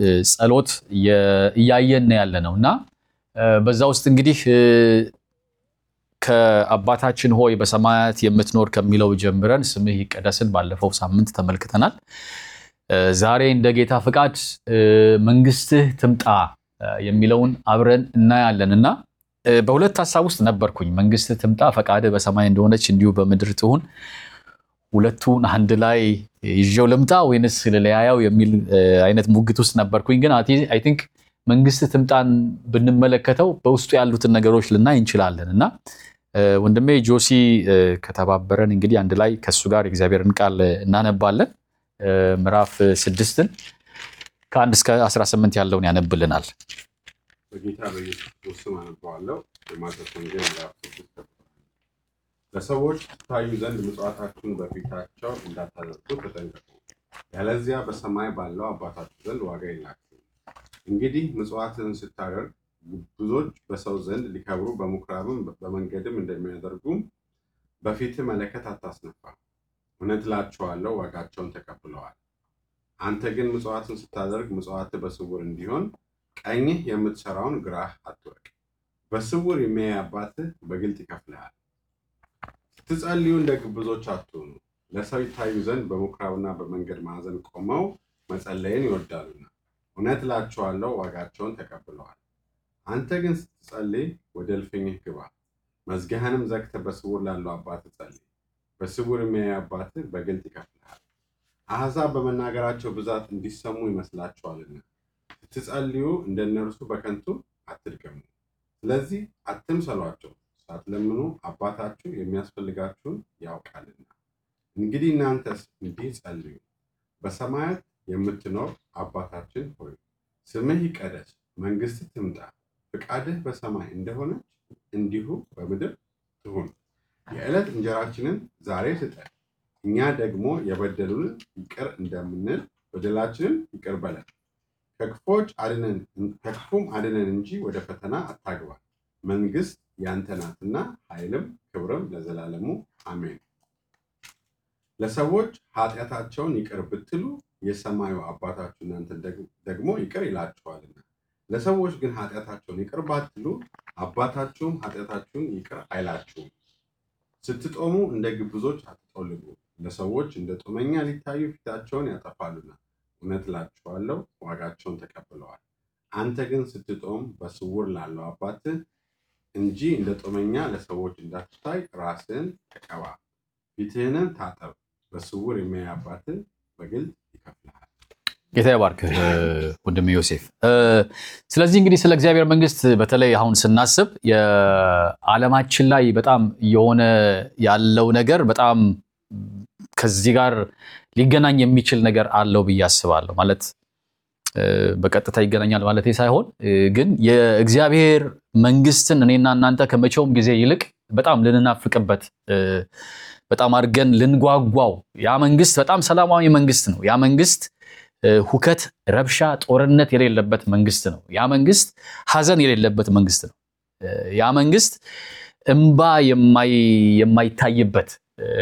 ጸሎት እያየን ያለ ነው እና በዛ ውስጥ እንግዲህ ከአባታችን ሆይ በሰማያት የምትኖር ከሚለው ጀምረን ስምህ ይቀደስን ባለፈው ሳምንት ተመልክተናል። ዛሬ እንደ ጌታ ፍቃድ መንግስትህ ትምጣ የሚለውን አብረን እናያለን እና በሁለት ሀሳብ ውስጥ ነበርኩኝ። መንግስትህ ትምጣ፣ ፈቃድህ በሰማይ እንደሆነች እንዲሁ በምድር ትሁን፣ ሁለቱን አንድ ላይ ይዤው ልምጣ ወይንስ ልለያያው የሚል አይነት ሙግት ውስጥ ነበርኩኝ። ግን አይ ቲንክ መንግስትህ ትምጣን ብንመለከተው በውስጡ ያሉትን ነገሮች ልናይ እንችላለን እና ወንድሜ ጆሲ ከተባበረን እንግዲህ አንድ ላይ ከእሱ ጋር የእግዚአብሔርን ቃል እናነባለን። ምዕራፍ ስድስትን ከአንድ እስከ 18 ያለውን ያነብልናል። በጌታ በኢየሱስ ክርስቶስ ስም አነበዋለሁ። የማቴዎስ ወንጌል ምዕራፍ ስድስት ለሰዎች ትታዩ ዘንድ ምጽዋታችሁን በፊታቸው እንዳታደርጉ ተጠንቀቁ፣ ያለዚያ በሰማይ ባለው አባታችሁ ዘንድ ዋጋ የላችሁም። እንግዲህ ምጽዋትን ስታደርግ ብዙዎች በሰው ዘንድ ሊከብሩ በምኩራብም በመንገድም እንደሚያደርጉም በፊትህ መለከት አታስነፋ። እውነት እላችኋለሁ ዋጋቸውን ተቀብለዋል። አንተ ግን ምጽዋትን ስታደርግ ምጽዋትህ በስውር እንዲሆን ቀኝህ የምትሰራውን ግራህ አትወቅ። በስውር የሚያይ አባትህ በግልጥ ይከፍልሃል። ስትጸልዩ እንደ ግብዞች አትሆኑ፣ ለሰው ይታዩ ዘንድ በምኩራብና በመንገድ ማዕዘን ቆመው መጸለይን ይወዳሉና፣ እውነት እላችኋለሁ ዋጋቸውን ተቀብለዋል። አንተ ግን ስትጸልይ ወደ እልፍኝህ ግባ፣ መዝጊያህንም ዘግተህ በስውር ላለው አባትህ ጸልይ። በስውር የሚያይ አባትህ በግልጥ ይከፍልሃል። አሕዛብ በመናገራቸው ብዛት እንዲሰሙ ይመስላችኋልና ስትጸልዩ እንደ እነርሱ በከንቱ አትድገሙ። ስለዚህ አትምሰሏቸው፣ ሳትለምኑ አባታችሁ የሚያስፈልጋችሁን ያውቃልና። እንግዲህ እናንተስ እንዲህ ጸልዩ፣ በሰማያት የምትኖር አባታችን ሆይ ስምህ ይቀደስ፣ መንግሥትህ ትምጣ፣ ፍቃድህ በሰማይ እንደሆነች እንዲሁ በምድር ትሁን። የዕለት እንጀራችንን ዛሬ ስጠን፣ እኛ ደግሞ የበደሉንን ይቅር እንደምንል በደላችንን ይቅር በለን ከክፎች አድነን ከክፉም አድነን እንጂ ወደ ፈተና አታግባን። መንግስት ያንተ ናትና ኃይልም ክብርም ለዘላለሙ አሜን። ለሰዎች ኃጢአታቸውን ይቅር ብትሉ የሰማዩ አባታችሁ እናንተን ደግሞ ይቅር ይላችኋልና። ለሰዎች ግን ኃጢአታቸውን ይቅር ባትሉ አባታችሁም ኃጢአታችሁን ይቅር አይላችሁም። ስትጦሙ እንደ ግብዞች አትጠውልጉ፣ ለሰዎች እንደ ጦመኛ ሊታዩ ፊታቸውን ያጠፋሉና እውነት እላችኋለሁ ዋጋቸውን ተቀብለዋል። አንተ ግን ስትጦም በስውር ላለው አባትህ እንጂ እንደ ጦመኛ ለሰዎች እንዳትታይ ራስህን ተቀባ፣ ፊትህንም ታጠብ፣ በስውር የሚያይ አባትህ በግልጥ ይከፍልሃል። ጌታ ይባርክህ ወንድም ዮሴፍ። ስለዚህ እንግዲህ ስለ እግዚአብሔር መንግስት በተለይ አሁን ስናስብ የዓለማችን ላይ በጣም የሆነ ያለው ነገር በጣም ከዚህ ጋር ሊገናኝ የሚችል ነገር አለው ብዬ አስባለሁ። ማለት በቀጥታ ይገናኛል ማለት ሳይሆን ግን የእግዚአብሔር መንግስትን እኔና እናንተ ከመቼውም ጊዜ ይልቅ በጣም ልንናፍቅበት በጣም አድርገን ልንጓጓው ያ መንግስት በጣም ሰላማዊ መንግስት ነው። ያ መንግስት ሁከት፣ ረብሻ፣ ጦርነት የሌለበት መንግስት ነው። ያ መንግስት ሀዘን የሌለበት መንግስት ነው። ያ መንግስት እምባ የማይታይበት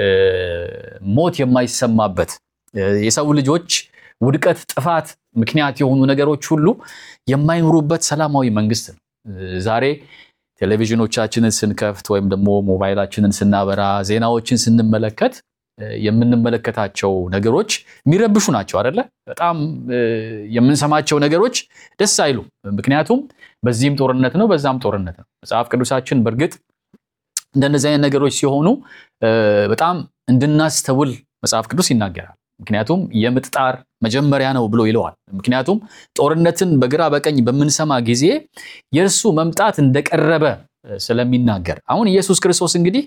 ሞት የማይሰማበት የሰው ልጆች ውድቀት፣ ጥፋት ምክንያት የሆኑ ነገሮች ሁሉ የማይኖሩበት ሰላማዊ መንግስት ነው። ዛሬ ቴሌቪዥኖቻችንን ስንከፍት ወይም ደግሞ ሞባይላችንን ስናበራ ዜናዎችን ስንመለከት የምንመለከታቸው ነገሮች የሚረብሹ ናቸው አይደለ? በጣም የምንሰማቸው ነገሮች ደስ አይሉ። ምክንያቱም በዚህም ጦርነት ነው፣ በዛም ጦርነት ነው። መጽሐፍ ቅዱሳችን በእርግጥ እንደነዚህ አይነት ነገሮች ሲሆኑ በጣም እንድናስተውል መጽሐፍ ቅዱስ ይናገራል። ምክንያቱም የምጥ ጣር መጀመሪያ ነው ብሎ ይለዋል። ምክንያቱም ጦርነትን በግራ በቀኝ በምንሰማ ጊዜ የእርሱ መምጣት እንደቀረበ ስለሚናገር አሁን ኢየሱስ ክርስቶስ እንግዲህ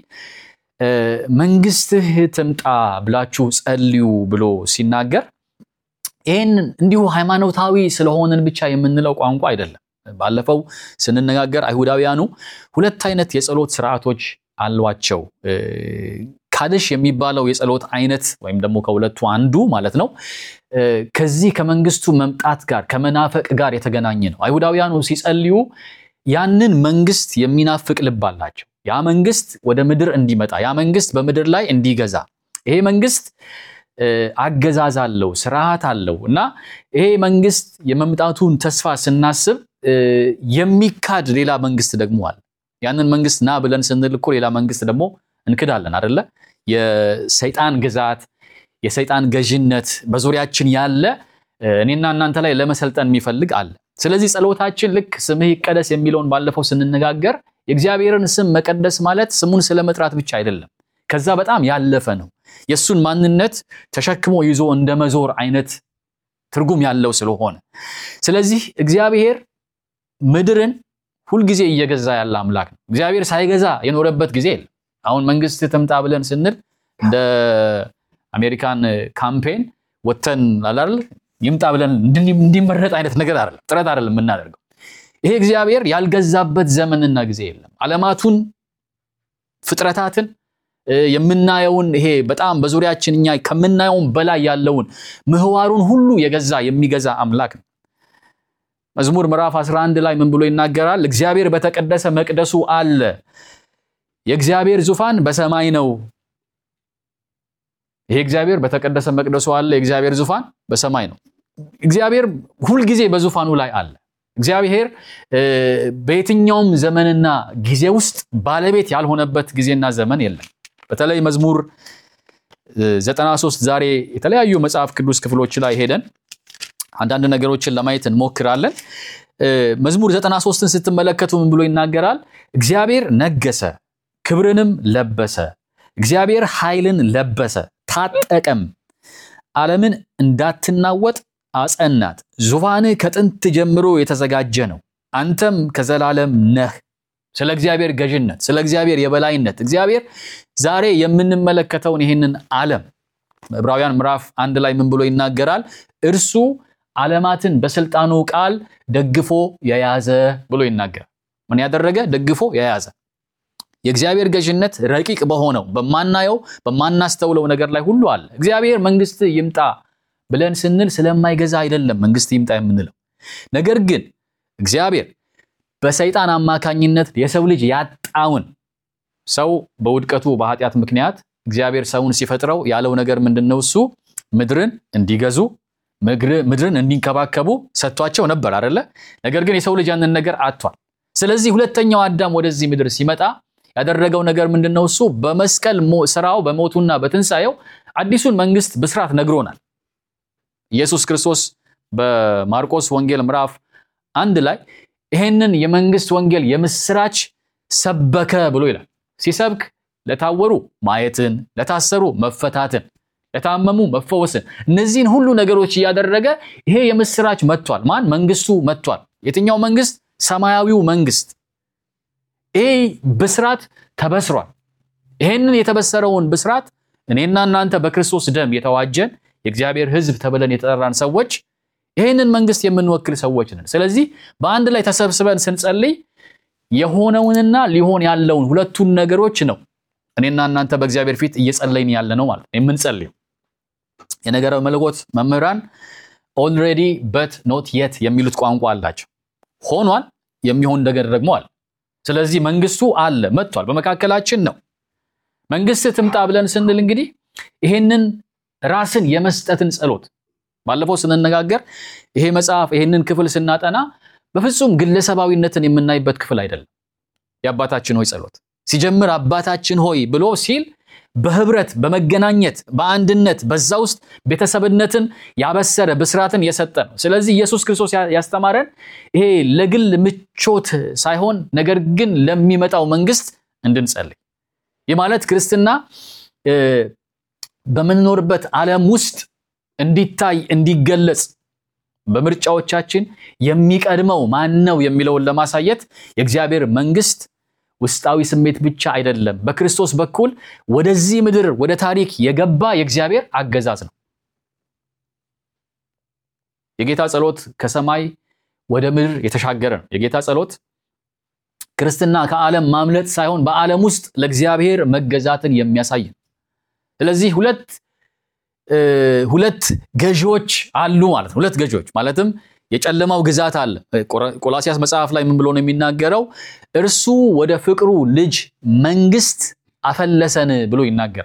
መንግስትህ ትምጣ ብላችሁ ጸልዩ ብሎ ሲናገር ይህን እንዲሁ ሃይማኖታዊ ስለሆንን ብቻ የምንለው ቋንቋ አይደለም። ባለፈው ስንነጋገር አይሁዳውያኑ ሁለት አይነት የጸሎት ስርዓቶች አሏቸው። ካድሽ የሚባለው የጸሎት አይነት ወይም ደግሞ ከሁለቱ አንዱ ማለት ነው ከዚህ ከመንግስቱ መምጣት ጋር ከመናፈቅ ጋር የተገናኘ ነው። አይሁዳውያኑ ሲጸልዩ ያንን መንግስት የሚናፍቅ ልብ አላቸው። ያ መንግስት ወደ ምድር እንዲመጣ፣ ያ መንግስት በምድር ላይ እንዲገዛ፣ ይሄ መንግስት አገዛዝ አለው፣ ስርዓት አለው እና ይሄ መንግስት የመምጣቱን ተስፋ ስናስብ የሚካድ ሌላ መንግስት ደግሞ አለ። ያንን መንግስት ና ብለን ስንል እኮ ሌላ መንግስት ደግሞ እንክዳለን አደለ? የሰይጣን ግዛት፣ የሰይጣን ገዥነት በዙሪያችን ያለ እኔና እናንተ ላይ ለመሰልጠን የሚፈልግ አለ። ስለዚህ ጸሎታችን ልክ ስምህ ይቀደስ የሚለውን ባለፈው ስንነጋገር የእግዚአብሔርን ስም መቀደስ ማለት ስሙን ስለመጥራት ብቻ አይደለም። ከዛ በጣም ያለፈ ነው። የእሱን ማንነት ተሸክሞ ይዞ እንደ መዞር አይነት ትርጉም ያለው ስለሆነ ስለዚህ እግዚአብሔር ምድርን ሁልጊዜ እየገዛ ያለ አምላክ ነው። እግዚአብሔር ሳይገዛ የኖረበት ጊዜ የለም። አሁን መንግስት ትምጣ ብለን ስንል እንደ አሜሪካን ካምፔን ወተን አላል ይምጣ ብለን እንዲመረጥ አይነት ነገር አይደለም፣ ጥረት አይደለም የምናደርገው። ይሄ እግዚአብሔር ያልገዛበት ዘመንና ጊዜ የለም። ዓለማቱን ፍጥረታትን የምናየውን ይሄ በጣም በዙሪያችን እኛ ከምናየውን በላይ ያለውን ምህዋሩን ሁሉ የገዛ የሚገዛ አምላክ ነው። መዝሙር ምዕራፍ 11 ላይ ምን ብሎ ይናገራል? እግዚአብሔር በተቀደሰ መቅደሱ አለ፣ የእግዚአብሔር ዙፋን በሰማይ ነው። ይሄ እግዚአብሔር በተቀደሰ መቅደሱ አለ፣ የእግዚአብሔር ዙፋን በሰማይ ነው። እግዚአብሔር ሁልጊዜ በዙፋኑ ላይ አለ። እግዚአብሔር በየትኛውም ዘመንና ጊዜ ውስጥ ባለቤት ያልሆነበት ጊዜና ዘመን የለም። በተለይ መዝሙር 93 ዛሬ የተለያዩ መጽሐፍ ቅዱስ ክፍሎች ላይ ሄደን አንዳንድ ነገሮችን ለማየት እንሞክራለን። መዝሙር 93ን ስትመለከቱ ምን ብሎ ይናገራል? እግዚአብሔር ነገሰ፣ ክብርንም ለበሰ። እግዚአብሔር ኃይልን ለበሰ፣ ታጠቀም፣ ዓለምን እንዳትናወጥ አጸናት። ዙፋንህ ከጥንት ጀምሮ የተዘጋጀ ነው፣ አንተም ከዘላለም ነህ። ስለ እግዚአብሔር ገዥነት፣ ስለ እግዚአብሔር የበላይነት እግዚአብሔር ዛሬ የምንመለከተውን ይህንን ዓለም ዕብራውያን ምዕራፍ አንድ ላይ ምን ብሎ ይናገራል? እርሱ ዓለማትን በስልጣኑ ቃል ደግፎ የያዘ ብሎ ይናገራል። ምን ያደረገ? ደግፎ የያዘ የእግዚአብሔር ገዥነት ረቂቅ በሆነው በማናየው በማናስተውለው ነገር ላይ ሁሉ አለ። እግዚአብሔር መንግስት ይምጣ ብለን ስንል ስለማይገዛ አይደለም መንግስት ይምጣ የምንለው። ነገር ግን እግዚአብሔር በሰይጣን አማካኝነት የሰው ልጅ ያጣውን ሰው በውድቀቱ በኃጢአት ምክንያት እግዚአብሔር ሰውን ሲፈጥረው ያለው ነገር ምንድን ነው? እሱ ምድርን እንዲገዙ ምድርን እንዲንከባከቡ ሰጥቷቸው ነበር አደለ? ነገር ግን የሰው ልጅ ያንን ነገር አጥቷል። ስለዚህ ሁለተኛው አዳም ወደዚህ ምድር ሲመጣ ያደረገው ነገር ምንድን ነው? እሱ በመስቀል ስራው በሞቱና በትንሣኤው አዲሱን መንግስት ብስራት ነግሮናል። ኢየሱስ ክርስቶስ በማርቆስ ወንጌል ምዕራፍ አንድ ላይ ይሄንን የመንግስት ወንጌል የምስራች ሰበከ ብሎ ይላል። ሲሰብክ ለታወሩ ማየትን፣ ለታሰሩ መፈታትን፣ ለታመሙ መፈወስን፣ እነዚህን ሁሉ ነገሮች እያደረገ ይሄ የምስራች መጥቷል። ማን? መንግስቱ መጥቷል። የትኛው መንግስት? ሰማያዊው መንግስት። ይሄ ብስራት ተበስሯል። ይሄንን የተበሰረውን ብስራት እኔና እናንተ በክርስቶስ ደም የተዋጀን የእግዚአብሔር ሕዝብ ተብለን የተጠራን ሰዎች ይህንን መንግስት የምንወክል ሰዎች ነን። ስለዚህ በአንድ ላይ ተሰብስበን ስንጸልይ የሆነውንና ሊሆን ያለውን ሁለቱን ነገሮች ነው እኔና እናንተ በእግዚአብሔር ፊት እየጸለይን ያለ ነው ማለት ነው የምንጸልየው። የነገረ መለኮት መምህራን ኦልሬዲ በት ኖት የት የሚሉት ቋንቋ አላቸው። ሆኗል፣ የሚሆን ነገር ደግሞ አለ። ስለዚህ መንግስቱ አለ፣ መጥቷል፣ በመካከላችን ነው። መንግስት ትምጣ ብለን ስንል እንግዲህ ይሄንን ራስን የመስጠትን ጸሎት ባለፈው ስንነጋገር ይሄ መጽሐፍ ይሄንን ክፍል ስናጠና በፍጹም ግለሰባዊነትን የምናይበት ክፍል አይደለም። የአባታችን ሆይ ጸሎት ሲጀምር አባታችን ሆይ ብሎ ሲል በህብረት በመገናኘት በአንድነት በዛ ውስጥ ቤተሰብነትን ያበሰረ ብስራትን የሰጠ ነው። ስለዚህ ኢየሱስ ክርስቶስ ያስተማረን ይሄ ለግል ምቾት ሳይሆን ነገር ግን ለሚመጣው መንግስት እንድንጸልይ ይህ ማለት ክርስትና በምንኖርበት ዓለም ውስጥ እንዲታይ እንዲገለጽ በምርጫዎቻችን የሚቀድመው ማን ነው የሚለውን ለማሳየት የእግዚአብሔር መንግስት ውስጣዊ ስሜት ብቻ አይደለም፣ በክርስቶስ በኩል ወደዚህ ምድር ወደ ታሪክ የገባ የእግዚአብሔር አገዛዝ ነው። የጌታ ጸሎት ከሰማይ ወደ ምድር የተሻገረ ነው። የጌታ ጸሎት ክርስትና ከዓለም ማምለጥ ሳይሆን በዓለም ውስጥ ለእግዚአብሔር መገዛትን የሚያሳይ ነው። ስለዚህ ሁለት ሁለት ገዢዎች አሉ ማለት ነው። ሁለት ገዢዎች ማለትም የጨለማው ግዛት አለ። ቆላሲያስ መጽሐፍ ላይ ምን ብሎ ነው የሚናገረው? እርሱ ወደ ፍቅሩ ልጅ መንግስት አፈለሰን ብሎ ይናገራል።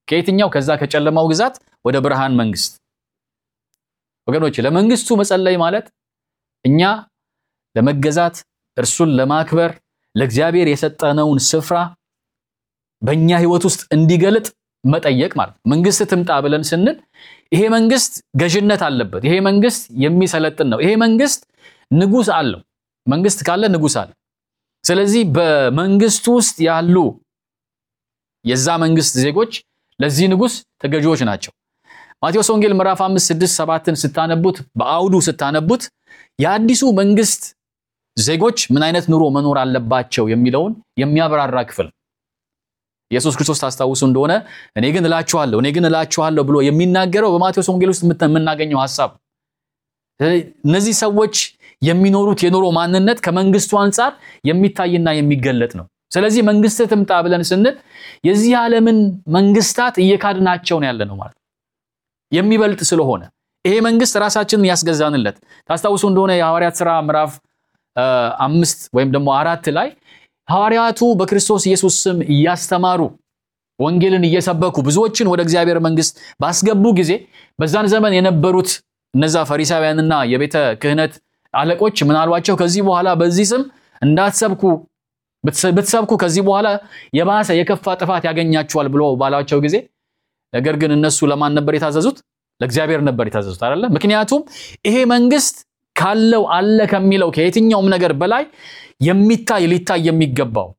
ከየትኛው ከዛ ከጨለማው ግዛት ወደ ብርሃን መንግስት። ወገኖች ለመንግስቱ መጸለይ ማለት እኛ ለመገዛት እርሱን ለማክበር ለእግዚአብሔር የሰጠነውን ስፍራ በእኛ ህይወት ውስጥ እንዲገልጥ መጠየቅ ማለት ነው። መንግስት ትምጣ ብለን ስንል ይሄ መንግስት ገዥነት አለበት። ይሄ መንግስት የሚሰለጥን ነው። ይሄ መንግስት ንጉስ አለው። መንግስት ካለ ንጉስ አለ። ስለዚህ በመንግስቱ ውስጥ ያሉ የዛ መንግስት ዜጎች ለዚህ ንጉስ ተገዢዎች ናቸው። ማቴዎስ ወንጌል ምዕራፍ 5 6 7ን ስታነቡት በአውዱ ስታነቡት የአዲሱ መንግስት ዜጎች ምን አይነት ኑሮ መኖር አለባቸው የሚለውን የሚያብራራ ክፍል ነው። ኢየሱስ ክርስቶስ ታስታውሱ እንደሆነ እኔ ግን እላችኋለሁ እኔ ግን እላችኋለሁ ብሎ የሚናገረው በማቴዎስ ወንጌል ውስጥ የምናገኘው ሐሳብ እነዚህ ሰዎች የሚኖሩት የኑሮ ማንነት ከመንግስቱ አንጻር የሚታይና የሚገለጥ ነው። ስለዚህ መንግስት ትምጣ ብለን ስንል የዚህ ዓለምን መንግስታት እየካድናቸው ነው ያለ ነው ማለት ነው። የሚበልጥ ስለሆነ ይሄ መንግስት ራሳችንን ያስገዛንለት ታስታውሱ እንደሆነ የሐዋርያት ሥራ ምዕራፍ አምስት ወይም ደግሞ አራት ላይ ሐዋርያቱ በክርስቶስ ኢየሱስ ስም እያስተማሩ ወንጌልን እየሰበኩ ብዙዎችን ወደ እግዚአብሔር መንግስት ባስገቡ ጊዜ በዛን ዘመን የነበሩት እነዛ ፈሪሳውያንና የቤተ ክህነት አለቆች ምን አሏቸው? ከዚህ በኋላ በዚህ ስም እንዳትሰብኩ ብትሰብኩ ከዚህ በኋላ የባሰ የከፋ ጥፋት ያገኛችኋል ብሎ ባሏቸው ጊዜ ነገር ግን እነሱ ለማን ነበር የታዘዙት? ለእግዚአብሔር ነበር የታዘዙት አይደለ? ምክንያቱም ይሄ መንግስት ካለው አለ ከሚለው ከየትኛውም ነገር በላይ የሚታይ ሊታይ የሚገባው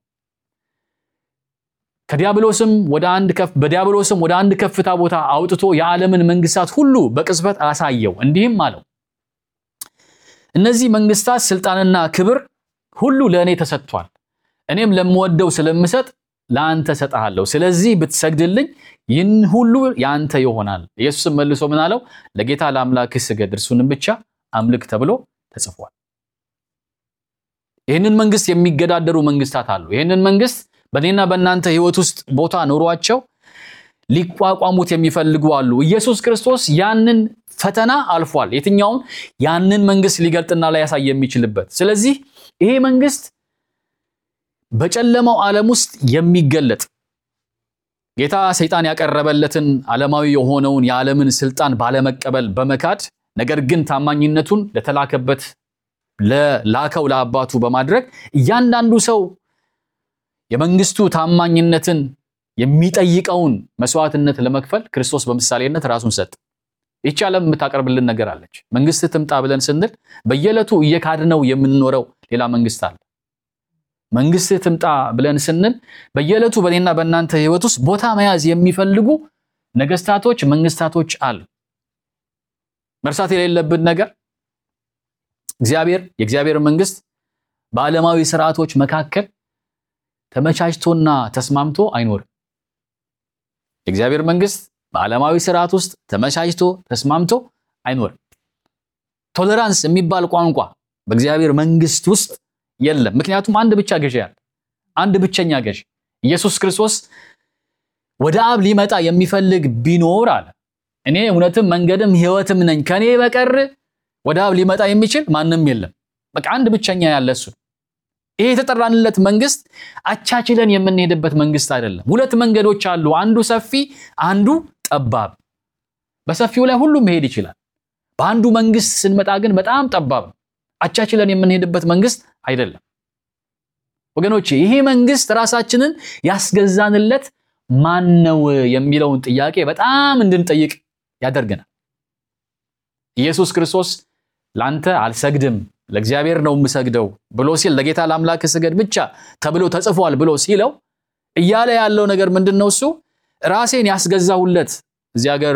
ከዲያብሎስም ወደ አንድ ከፍ በዲያብሎስም ወደ አንድ ከፍታ ቦታ አውጥቶ የዓለምን መንግስታት ሁሉ በቅጽበት አሳየው። እንዲህም አለው እነዚህ መንግስታት ስልጣንና ክብር ሁሉ ለእኔ ተሰጥቷል። እኔም ለምወደው ስለምሰጥ ለአንተ ሰጥሃለሁ። ስለዚህ ብትሰግድልኝ ይህን ሁሉ የአንተ ይሆናል። ኢየሱስም መልሶ ምን አለው? ለጌታ ለአምላክህ ስገድ፣ እርሱንም ብቻ አምልክ ተብሎ ተጽፏል። ይህንን መንግስት የሚገዳደሩ መንግስታት አሉ። ይህንን መንግስት በእኔና በእናንተ ህይወት ውስጥ ቦታ ኖሯቸው ሊቋቋሙት የሚፈልጉ አሉ። ኢየሱስ ክርስቶስ ያንን ፈተና አልፏል። የትኛውን ያንን መንግስት ሊገልጥና ሊያሳይ የሚችልበት። ስለዚህ ይሄ መንግስት በጨለማው ዓለም ውስጥ የሚገለጥ ጌታ ሰይጣን ያቀረበለትን ዓለማዊ የሆነውን የዓለምን ስልጣን ባለመቀበል በመካድ ነገር ግን ታማኝነቱን ለተላከበት ለላከው ለአባቱ በማድረግ እያንዳንዱ ሰው የመንግስቱ ታማኝነትን የሚጠይቀውን መስዋዕትነት ለመክፈል ክርስቶስ በምሳሌነት ራሱን ሰጥ። ይቺ ዓለም የምታቀርብልን ነገር አለች። መንግስት ትምጣ ብለን ስንል በየዕለቱ እየካድነው የምንኖረው ሌላ መንግስት አለ። መንግስት ትምጣ ብለን ስንል በየዕለቱ በእኔና በእናንተ ህይወት ውስጥ ቦታ መያዝ የሚፈልጉ ነገስታቶች፣ መንግስታቶች አሉ። መርሳት የሌለብን ነገር እግዚአብሔር የእግዚአብሔር መንግስት በዓለማዊ ስርዓቶች መካከል ተመቻችቶና ተስማምቶ አይኖርም። የእግዚአብሔር መንግስት በዓለማዊ ስርዓት ውስጥ ተመቻችቶ ተስማምቶ አይኖርም። ቶለራንስ የሚባል ቋንቋ በእግዚአብሔር መንግስት ውስጥ የለም። ምክንያቱም አንድ ብቻ ገዢ አለ፣ አንድ ብቸኛ ገዢ ኢየሱስ ክርስቶስ። ወደ አብ ሊመጣ የሚፈልግ ቢኖር አለ እኔ እውነትም መንገድም ህይወትም ነኝ፣ ከኔ በቀር ወደ አብ ሊመጣ የሚችል ማንም የለም። በቃ አንድ ብቸኛ ያለ እሱ። ይሄ የተጠራንለት መንግስት አቻችለን የምንሄድበት መንግስት አይደለም። ሁለት መንገዶች አሉ፣ አንዱ ሰፊ፣ አንዱ ጠባብ። በሰፊው ላይ ሁሉም መሄድ ይችላል። በአንዱ መንግስት ስንመጣ ግን በጣም ጠባብ ነው። አቻችለን የምንሄድበት መንግስት አይደለም ወገኖቼ። ይሄ መንግስት ራሳችንን ያስገዛንለት ማን ነው የሚለውን ጥያቄ በጣም እንድንጠይቅ ያደርገናል። ኢየሱስ ክርስቶስ ላንተ አልሰግድም ለእግዚአብሔር ነው የምሰግደው ብሎ ሲል ለጌታ ለአምላክ ስገድ ብቻ ተብሎ ተጽፏል ብሎ ሲለው እያለ ያለው ነገር ምንድን ነው? እሱ ራሴን ያስገዛሁለት እዚህ ሀገር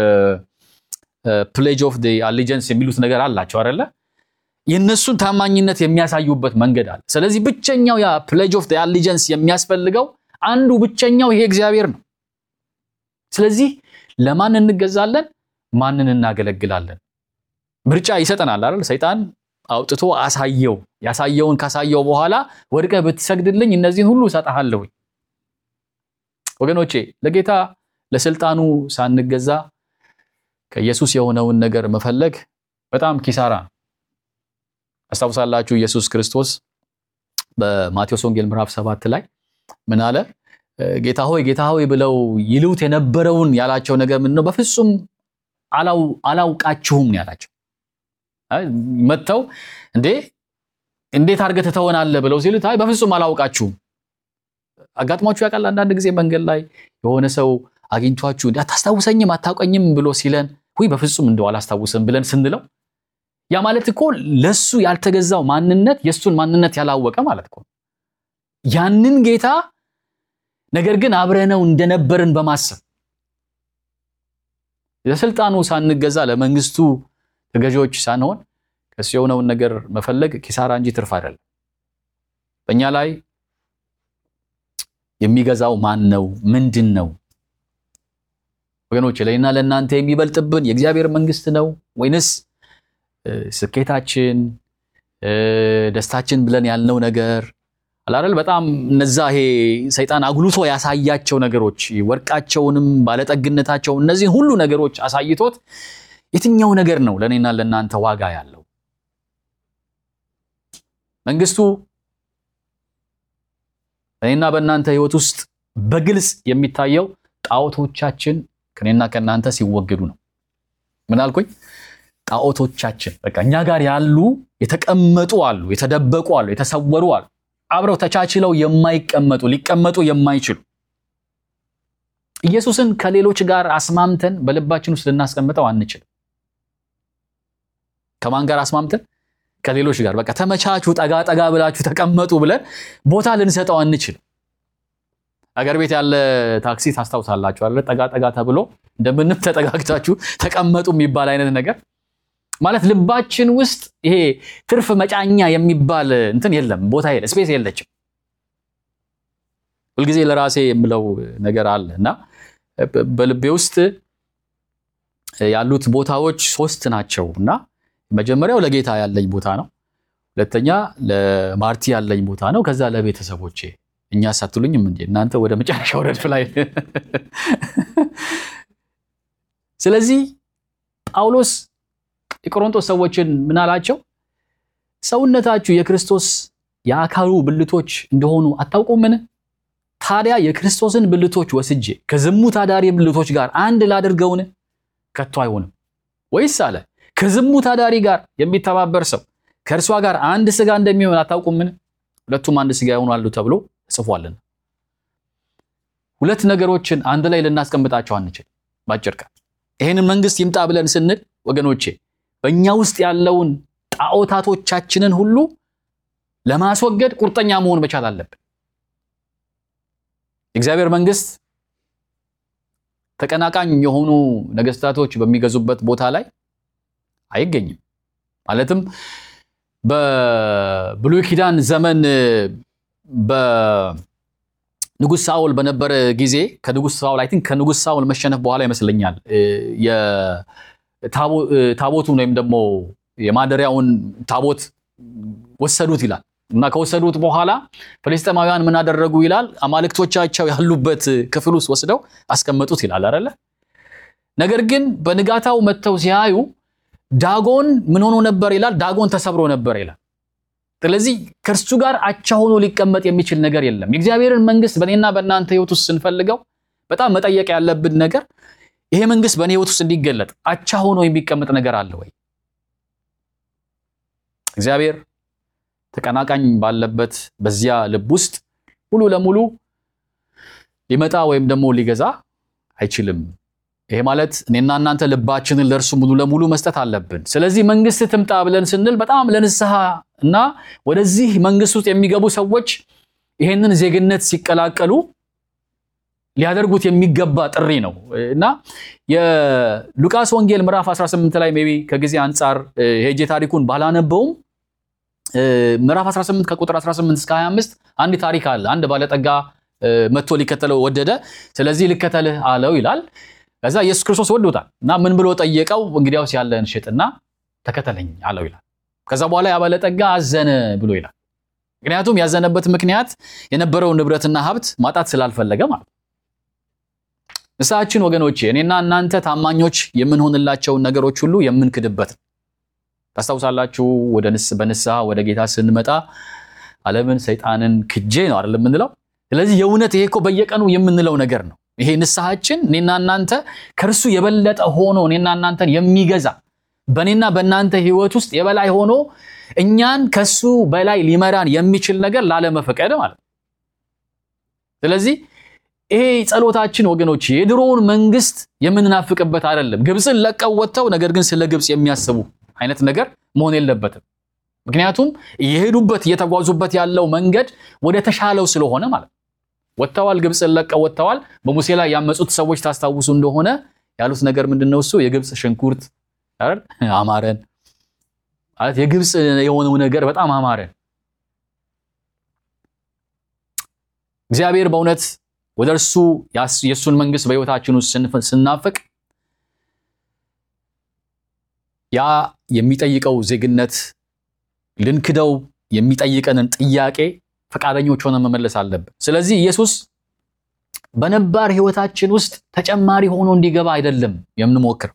ፕሌጅ ኦፍ አሊጀንስ የሚሉት ነገር አላቸው አይደለ? የእነሱን ታማኝነት የሚያሳዩበት መንገድ አለ። ስለዚህ ብቸኛው ያ ፕሌጅ ኦፍ አሊጀንስ የሚያስፈልገው አንዱ ብቸኛው ይሄ እግዚአብሔር ነው። ስለዚህ ለማን እንገዛለን? ማንን እናገለግላለን? ምርጫ ይሰጠናል አይደል? ሰይጣን አውጥቶ አሳየው። ያሳየውን ካሳየው በኋላ ወድቀህ ብትሰግድልኝ እነዚህን ሁሉ እሰጥሃለሁኝ። ወገኖቼ ለጌታ ለስልጣኑ ሳንገዛ ከኢየሱስ የሆነውን ነገር መፈለግ በጣም ኪሳራ ነው። አስታውሳላችሁ ኢየሱስ ክርስቶስ በማቴዎስ ወንጌል ምዕራፍ ሰባት ላይ ምን አለ? ጌታ ሆይ ጌታ ሆይ ብለው ይሉት የነበረውን ያላቸው ነገር ምንድን ነው? በፍጹም አላውቃችሁም ነው ያላቸው። መጥተው እንዴ እንዴት አድርገህ ትተወናለህ ብለው ሲሉት አይ በፍጹም አላውቃችሁም። አጋጥሟችሁ ያውቃል? አንዳንድ ጊዜ መንገድ ላይ የሆነ ሰው አግኝቷችሁ እንዲ አታስታውሰኝም አታውቀኝም ብሎ ሲለን ሁይ በፍጹም እንደው አላስታውስም ብለን ስንለው ያ ማለት እኮ ለሱ ያልተገዛው ማንነት የእሱን ማንነት ያላወቀ ማለት እኮ ያንን ጌታ ነገር ግን አብረነው እንደነበርን በማሰብ ለስልጣኑ ሳንገዛ ለመንግስቱ ተገዢዎች ሳንሆን ከሱ የሆነውን ነገር መፈለግ ኪሳራ እንጂ ትርፍ አይደለም። በእኛ ላይ የሚገዛው ማን ነው? ምንድን ነው? ወገኖች ለእኔና ለእናንተ የሚበልጥብን የእግዚአብሔር መንግስት ነው ወይንስ ስኬታችን፣ ደስታችን ብለን ያልነው ነገር አላረል በጣም እነዛ ይሄ ሰይጣን አጉልቶ ያሳያቸው ነገሮች ወርቃቸውንም ባለጠግነታቸው እነዚህን ሁሉ ነገሮች አሳይቶት የትኛው ነገር ነው ለእኔና ለእናንተ ዋጋ ያለው? መንግስቱ እኔና በእናንተ ህይወት ውስጥ በግልጽ የሚታየው ጣዖቶቻችን ከኔና ከእናንተ ሲወገዱ ነው። ምን አልኩኝ? ጣዖቶቻችን በቃ እኛ ጋር ያሉ የተቀመጡ አሉ፣ የተደበቁ አሉ፣ የተሰወሩ አሉ፣ አብረው ተቻችለው የማይቀመጡ ሊቀመጡ የማይችሉ ኢየሱስን ከሌሎች ጋር አስማምተን በልባችን ውስጥ ልናስቀምጠው አንችልም። ከማን ጋር አስማምተን? ከሌሎች ጋር በቃ ተመቻቹ፣ ጠጋ ጠጋ ብላችሁ ተቀመጡ ብለን ቦታ ልንሰጠው አንችልም። አገር ቤት ያለ ታክሲ ታስታውሳላችሁ አለ ጠጋ ጠጋ ተብሎ እንደምንም ተጠጋግታችሁ ተቀመጡ የሚባል አይነት ነገር ማለት ልባችን ውስጥ ይሄ ትርፍ መጫኛ የሚባል እንትን የለም፣ ቦታ የለ፣ ስፔስ የለችም። ሁልጊዜ ለራሴ የምለው ነገር አለ እና በልቤ ውስጥ ያሉት ቦታዎች ሶስት ናቸው እና መጀመሪያው ለጌታ ያለኝ ቦታ ነው። ሁለተኛ ለማርቲ ያለኝ ቦታ ነው። ከዛ ለቤተሰቦቼ እኛ ሳትሉኝም እንዴ እናንተ ወደ መጨረሻው ረድፍ ላይ ስለዚህ ጳውሎስ የቆሮንቶስ ሰዎችን ምን አላቸው? ሰውነታችሁ የክርስቶስ የአካሉ ብልቶች እንደሆኑ አታውቁምን? ታዲያ የክርስቶስን ብልቶች ወስጄ ከዝሙት አዳሪ ብልቶች ጋር አንድ ላድርገውን? ከቶ አይሆንም። ወይስ አለ ከዝሙት አዳሪ ጋር የሚተባበር ሰው ከእርሷ ጋር አንድ ስጋ እንደሚሆን አታውቁምን? ሁለቱም አንድ ስጋ ይሆናሉ ተብሎ ተጽፏልና። ሁለት ነገሮችን አንድ ላይ ልናስቀምጣቸው አንችል። ባጭር ቃል ይሄንን መንግስት ይምጣ ብለን ስንል ወገኖቼ በእኛ ውስጥ ያለውን ጣዖታቶቻችንን ሁሉ ለማስወገድ ቁርጠኛ መሆን መቻል አለብን። የእግዚአብሔር መንግስት ተቀናቃኝ የሆኑ ነገስታቶች በሚገዙበት ቦታ ላይ አይገኝም። ማለትም በብሉይ ኪዳን ዘመን በንጉሥ ሳውል በነበረ ጊዜ ከንጉሥ ሳውል አይ ቲንክ ከንጉሥ ሳውል መሸነፍ በኋላ ይመስለኛል ታቦቱን ወይም ደግሞ የማደሪያውን ታቦት ወሰዱት ይላል እና ከወሰዱት በኋላ ፍልስጤማውያን ምን አደረጉ ይላል አማልክቶቻቸው ያሉበት ክፍል ውስጥ ወስደው አስቀመጡት ይላል አይደለ ነገር ግን በንጋታው መጥተው ሲያዩ ዳጎን ምን ሆኖ ነበር ይላል ዳጎን ተሰብሮ ነበር ይላል ስለዚህ ከእርሱ ጋር አቻ ሆኖ ሊቀመጥ የሚችል ነገር የለም የእግዚአብሔርን መንግስት በእኔና በእናንተ ህይወት ውስጥ ስንፈልገው በጣም መጠየቅ ያለብን ነገር ይሄ መንግስት በእኔ ህይወት ውስጥ እንዲገለጥ አቻ ሆኖ የሚቀመጥ ነገር አለ ወይ እግዚአብሔር ተቀናቃኝ ባለበት በዚያ ልብ ውስጥ ሙሉ ለሙሉ ሊመጣ ወይም ደግሞ ሊገዛ አይችልም። ይሄ ማለት እኔና እናንተ ልባችንን ለእርሱ ሙሉ ለሙሉ መስጠት አለብን። ስለዚህ መንግስት ትምጣ ብለን ስንል በጣም ለንስሐ እና ወደዚህ መንግስት ውስጥ የሚገቡ ሰዎች ይሄንን ዜግነት ሲቀላቀሉ ሊያደርጉት የሚገባ ጥሪ ነው እና የሉቃስ ወንጌል ምዕራፍ 18 ላይ ሜይ ቢ ከጊዜ አንጻር ሄጄ ታሪኩን ባላነበውም ምዕራፍ 18 ከቁጥር 18 እስከ 25 አንድ ታሪክ አለ። አንድ ባለጠጋ መጥቶ ሊከተለው ወደደ። ስለዚህ ልከተልህ አለው ይላል። ከዛ ኢየሱስ ክርስቶስ ወዶታል እና ምን ብሎ ጠየቀው? እንግዲያውስ ያለህን ሽጥና ተከተለኝ አለው ይላል። ከዛ በኋላ ያ ባለጠጋ አዘነ ብሎ ይላል። ምክንያቱም ያዘነበት ምክንያት የነበረውን ንብረትና ሀብት ማጣት ስላልፈለገ ማለት ነው። ንስሐችን ወገኖቼ፣ እኔና እናንተ ታማኞች የምንሆንላቸውን ነገሮች ሁሉ የምንክድበት ነው። ታስታውሳላችሁ ወደ ንስ በንስሐ ወደ ጌታ ስንመጣ ዓለምን ሰይጣንን ክጄ ነው አይደል የምንለው። ስለዚህ የእውነት ይሄ እኮ በየቀኑ የምንለው ነገር ነው። ይሄ ንስሐችን እኔና እናንተ ከእርሱ የበለጠ ሆኖ እኔና እናንተን የሚገዛ በእኔና በእናንተ ህይወት ውስጥ የበላይ ሆኖ እኛን ከሱ በላይ ሊመራን የሚችል ነገር ላለመፈቀድ ማለት ነው። ስለዚህ ይሄ ጸሎታችን ወገኖች የድሮውን መንግስት የምንናፍቅበት አይደለም። ግብፅን ለቀው ወጥተው ነገር ግን ስለ ግብፅ የሚያስቡ አይነት ነገር መሆን የለበትም። ምክንያቱም እየሄዱበት እየተጓዙበት ያለው መንገድ ወደ ተሻለው ስለሆነ ማለት ነው። ወጥተዋል፣ ግብፅን ለቀው ወጥተዋል። በሙሴ ላይ ያመፁት ሰዎች ታስታውሱ እንደሆነ ያሉት ነገር ምንድን ነው? እሱ የግብፅ ሽንኩርት አይደል አማረን ማለት የግብፅ የሆነው ነገር በጣም አማረን። እግዚአብሔር በእውነት ወደ እርሱ የእሱን መንግስት በህይወታችን ውስጥ ስናፍቅ ያ የሚጠይቀው ዜግነት ልንክደው የሚጠይቀንን ጥያቄ ፈቃደኞች ሆነ መመለስ አለብን። ስለዚህ ኢየሱስ በነባር ህይወታችን ውስጥ ተጨማሪ ሆኖ እንዲገባ አይደለም የምንሞክር።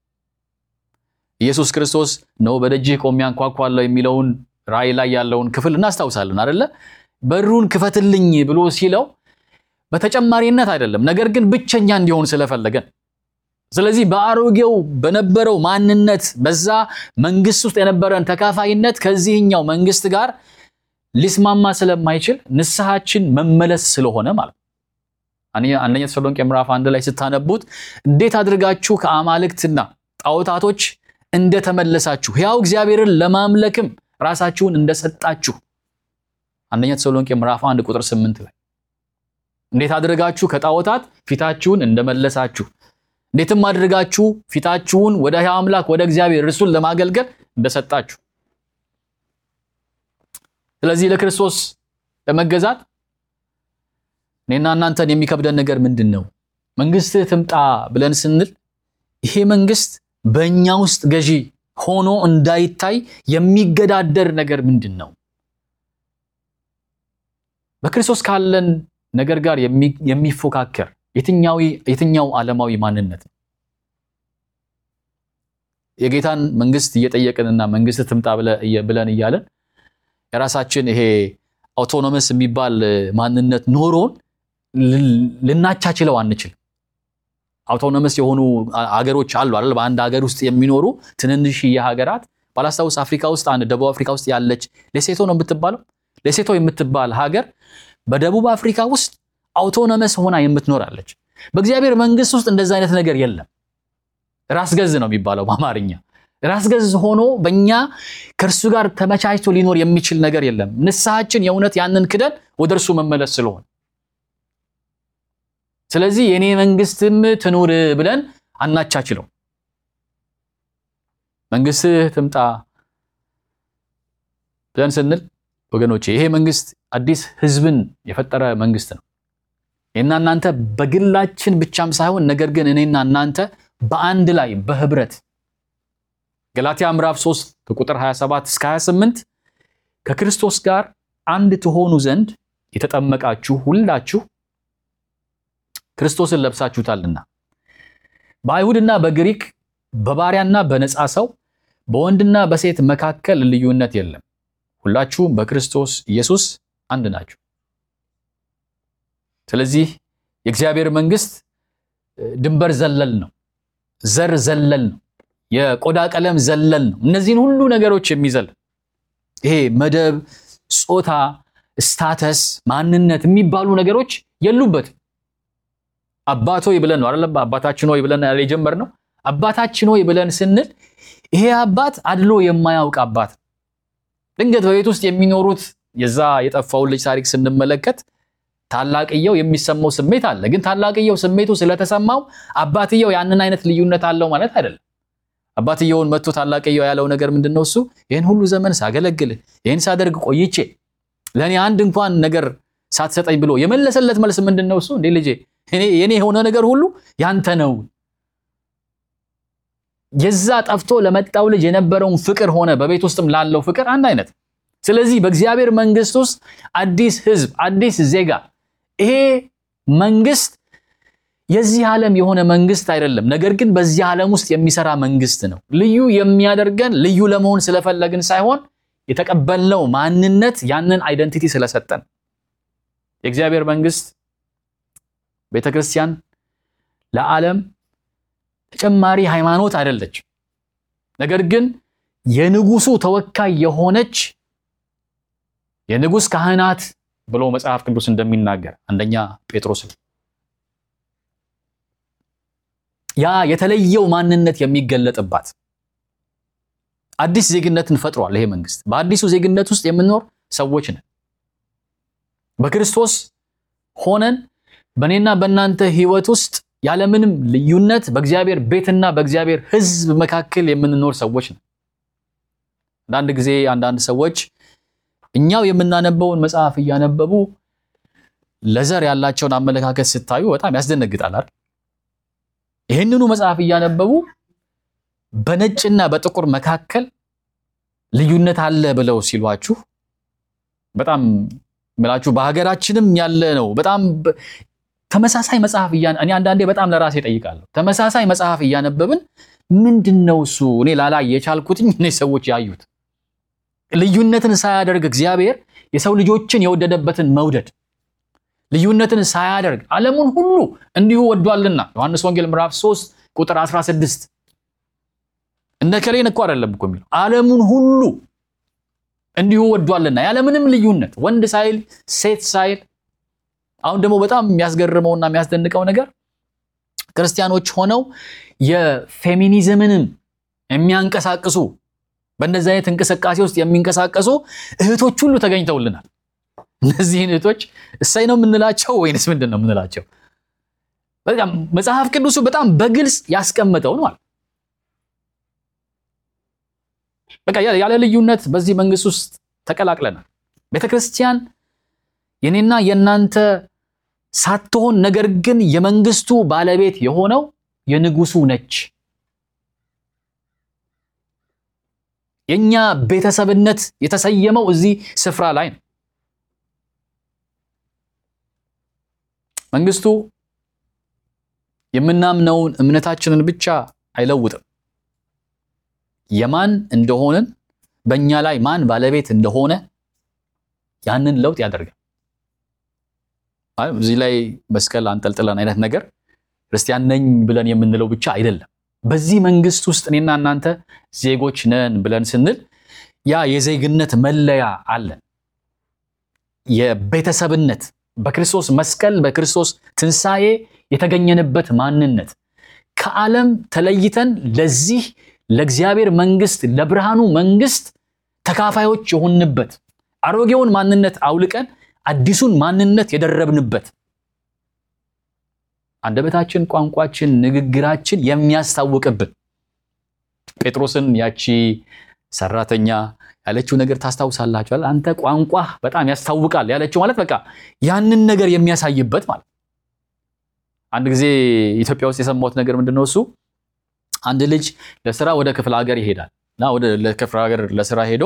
ኢየሱስ ክርስቶስ ነው በደጅህ ቆሜ አንኳኳለሁ የሚለውን ራእይ ላይ ያለውን ክፍል እናስታውሳለን አደለ? በሩን ክፈትልኝ ብሎ ሲለው በተጨማሪነት አይደለም፣ ነገር ግን ብቸኛ እንዲሆን ስለፈለገን ስለዚህ በአሮጌው በነበረው ማንነት በዛ መንግስት ውስጥ የነበረን ተካፋይነት ከዚህኛው መንግስት ጋር ሊስማማ ስለማይችል ንስሐችን መመለስ ስለሆነ ማለት ነው። አንደኛ ተሰሎንቄ ምዕራፍ አንድ ላይ ስታነቡት እንዴት አድርጋችሁ ከአማልክትና ጣዖታቶች እንደተመለሳችሁ ሕያው እግዚአብሔርን ለማምለክም ራሳችሁን እንደሰጣችሁ አንደኛ ተሰሎንቄ ምዕራፍ አንድ ቁጥር ስምንት ላይ እንዴት አድርጋችሁ ከጣዖታት ፊታችሁን እንደመለሳችሁ እንዴትም አድርጋችሁ ፊታችሁን ወደ ሕያው አምላክ ወደ እግዚአብሔር እርሱን ለማገልገል እንደሰጣችሁ። ስለዚህ ለክርስቶስ ለመገዛት እኔና እናንተን የሚከብደን ነገር ምንድን ነው? መንግስትህ ትምጣ ብለን ስንል ይሄ መንግስት በእኛ ውስጥ ገዢ ሆኖ እንዳይታይ የሚገዳደር ነገር ምንድን ነው? በክርስቶስ ካለን ነገር ጋር የሚፎካከር የትኛው ዓለማዊ ማንነት ነው? የጌታን መንግስት እየጠየቅንና መንግስት ትምጣ ብለን እያለን የራሳችን ይሄ አውቶኖመስ የሚባል ማንነት ኖሮን ልናቻችለው አንችልም። አውቶኖመስ የሆኑ አገሮች አሉ አይደል? በአንድ ሀገር ውስጥ የሚኖሩ ትንንሽ የሀገራት ባላስታውስ አፍሪካ ውስጥ አንድ ደቡብ አፍሪካ ውስጥ ያለች ሌሴቶ ነው የምትባለው። ሌሴቶ የምትባል ሀገር በደቡብ አፍሪካ ውስጥ አውቶኖመስ ሆና የምትኖራለች። በእግዚአብሔር መንግስት ውስጥ እንደዛ አይነት ነገር የለም። ራስ ገዝ ነው የሚባለው በአማርኛ። ራስ ገዝ ሆኖ በእኛ ከእርሱ ጋር ተመቻችቶ ሊኖር የሚችል ነገር የለም። ንስሐችን የእውነት ያንን ክደን ወደ እርሱ መመለስ ስለሆነ ስለዚህ የእኔ መንግስትም ትኑር ብለን አናቻችለው። መንግስትህ ትምጣ ብለን ስንል ወገኖቼ ይሄ መንግስት አዲስ ህዝብን የፈጠረ መንግስት ነው። እኔና እናንተ በግላችን ብቻም ሳይሆን ነገር ግን እኔና እናንተ በአንድ ላይ በህብረት ገላትያ ምዕራፍ 3 ከቁጥር 27 እስከ 28 ከክርስቶስ ጋር አንድ ትሆኑ ዘንድ የተጠመቃችሁ ሁላችሁ ክርስቶስን ለብሳችሁታልና በአይሁድና በግሪክ በባሪያና በነፃ ሰው በወንድና በሴት መካከል ልዩነት የለም፣ ሁላችሁም በክርስቶስ ኢየሱስ አንድ ናችሁ። ስለዚህ የእግዚአብሔር መንግስት ድንበር ዘለል ነው፣ ዘር ዘለል ነው፣ የቆዳ ቀለም ዘለል ነው። እነዚህን ሁሉ ነገሮች የሚዘል ይሄ መደብ፣ ጾታ፣ ስታተስ፣ ማንነት የሚባሉ ነገሮች የሉበትም። አባት ሆይ ብለን ነው አይደለም? አባታችን ሆይ ብለን የጀመርነው አባታችን ሆይ ብለን ስንል ይሄ አባት አድሎ የማያውቅ አባት ነው። ድንገት በቤት ውስጥ የሚኖሩት የዛ የጠፋውን ልጅ ታሪክ ስንመለከት ታላቅየው የሚሰማው ስሜት አለ። ግን ታላቅየው ስሜቱ ስለተሰማው አባትየው ያንን አይነት ልዩነት አለው ማለት አይደለም። አባትየውን መጥቶ ታላቅየው ያለው ነገር ምንድን ነው? እሱ ይህን ሁሉ ዘመን ሳገለግልህ ይህን ሳደርግ ቆይቼ ለእኔ አንድ እንኳን ነገር ሳትሰጠኝ ብሎ የመለሰለት መልስ ምንድን ነው? እሱ እንዴ ልጄ የኔ የሆነ ነገር ሁሉ ያንተ ነው። የዛ ጠፍቶ ለመጣው ልጅ የነበረውን ፍቅር ሆነ በቤት ውስጥም ላለው ፍቅር አንድ አይነት። ስለዚህ በእግዚአብሔር መንግስት ውስጥ አዲስ ህዝብ፣ አዲስ ዜጋ ይሄ መንግስት የዚህ ዓለም የሆነ መንግስት አይደለም። ነገር ግን በዚህ ዓለም ውስጥ የሚሰራ መንግስት ነው። ልዩ የሚያደርገን ልዩ ለመሆን ስለፈለግን ሳይሆን የተቀበልነው ማንነት ያንን አይደንቲቲ ስለሰጠን የእግዚአብሔር መንግስት ቤተ ክርስቲያን ለዓለም ተጨማሪ ሃይማኖት አይደለችም። ነገር ግን የንጉሱ ተወካይ የሆነች የንጉስ ካህናት ብሎ መጽሐፍ ቅዱስ እንደሚናገር አንደኛ ጴጥሮስ ያ የተለየው ማንነት የሚገለጥባት አዲስ ዜግነትን ፈጥሯል። ይሄ መንግስት በአዲሱ ዜግነት ውስጥ የምንኖር ሰዎች ነን። በክርስቶስ ሆነን በእኔና በእናንተ ህይወት ውስጥ ያለምንም ልዩነት በእግዚአብሔር ቤትና በእግዚአብሔር ሕዝብ መካከል የምንኖር ሰዎች ነን። አንዳንድ ጊዜ አንዳንድ ሰዎች እኛው የምናነበውን መጽሐፍ እያነበቡ ለዘር ያላቸውን አመለካከት ስታዩ በጣም ያስደነግጣል አይደል? ይህንኑ መጽሐፍ እያነበቡ በነጭና በጥቁር መካከል ልዩነት አለ ብለው ሲሏችሁ በጣም ምላችሁ በሀገራችንም ያለ ነው። በጣም ተመሳሳይ መጽሐፍ እኔ አንዳንዴ በጣም ለራሴ ጠይቃለሁ። ተመሳሳይ መጽሐፍ እያነበብን ምንድን ነው እሱ እኔ ላላይ የቻልኩትኝ እኔ ሰዎች ያዩት ልዩነትን ሳያደርግ እግዚአብሔር የሰው ልጆችን የወደደበትን መውደድ ልዩነትን ሳያደርግ ዓለሙን ሁሉ እንዲሁ ወዷልና ዮሐንስ ወንጌል ምዕራፍ 3 ቁጥር 16 እነ ከሌን እኮ አይደለም እኮ የሚለው ዓለሙን ሁሉ እንዲሁ ወዷልና ያለምንም ልዩነት ወንድ ሳይል ሴት ሳይል። አሁን ደግሞ በጣም የሚያስገርመውና የሚያስደንቀው ነገር ክርስቲያኖች ሆነው የፌሚኒዝምንም የሚያንቀሳቅሱ በእንደዚህ አይነት እንቅስቃሴ ውስጥ የሚንቀሳቀሱ እህቶች ሁሉ ተገኝተውልናል። እነዚህን እህቶች እሰይ ነው የምንላቸው ወይንስ ምንድን ነው የምንላቸው? በጣም መጽሐፍ ቅዱሱ በጣም በግልጽ ያስቀመጠውን ማለት በቃ ያለ ልዩነት በዚህ መንግስት ውስጥ ተቀላቅለናል። ቤተ ክርስቲያን የኔና የእናንተ ሳትሆን ነገር ግን የመንግስቱ ባለቤት የሆነው የንጉሱ ነች። የኛ ቤተሰብነት የተሰየመው እዚህ ስፍራ ላይ ነው። መንግስቱ የምናምነውን እምነታችንን ብቻ አይለውጥም። የማን እንደሆንን በእኛ ላይ ማን ባለቤት እንደሆነ ያንን ለውጥ ያደርጋል። እዚህ ላይ መስቀል አንጠልጥለን አይነት ነገር ክርስቲያን ነኝ ብለን የምንለው ብቻ አይደለም። በዚህ መንግስት ውስጥ እኔና እናንተ ዜጎች ነን ብለን ስንል ያ የዜግነት መለያ አለን። የቤተሰብነት በክርስቶስ መስቀል በክርስቶስ ትንሣኤ የተገኘንበት ማንነት ከዓለም ተለይተን ለዚህ ለእግዚአብሔር መንግስት ለብርሃኑ መንግስት ተካፋዮች የሆንበት አሮጌውን ማንነት አውልቀን አዲሱን ማንነት የደረብንበት አንደበታችን፣ ቋንቋችን፣ ንግግራችን የሚያስታውቅብን ጴጥሮስን ያቺ ሰራተኛ ያለችው ነገር ታስታውሳላችኋል። አንተ ቋንቋህ በጣም ያስታውቃል ያለችው ማለት በቃ ያንን ነገር የሚያሳይበት ማለት። አንድ ጊዜ ኢትዮጵያ ውስጥ የሰማሁት ነገር ምንድን ነው እሱ አንድ ልጅ ለስራ ወደ ክፍለ ሀገር ይሄዳል እና ወደ ክፍለ ሀገር ለስራ ሄዶ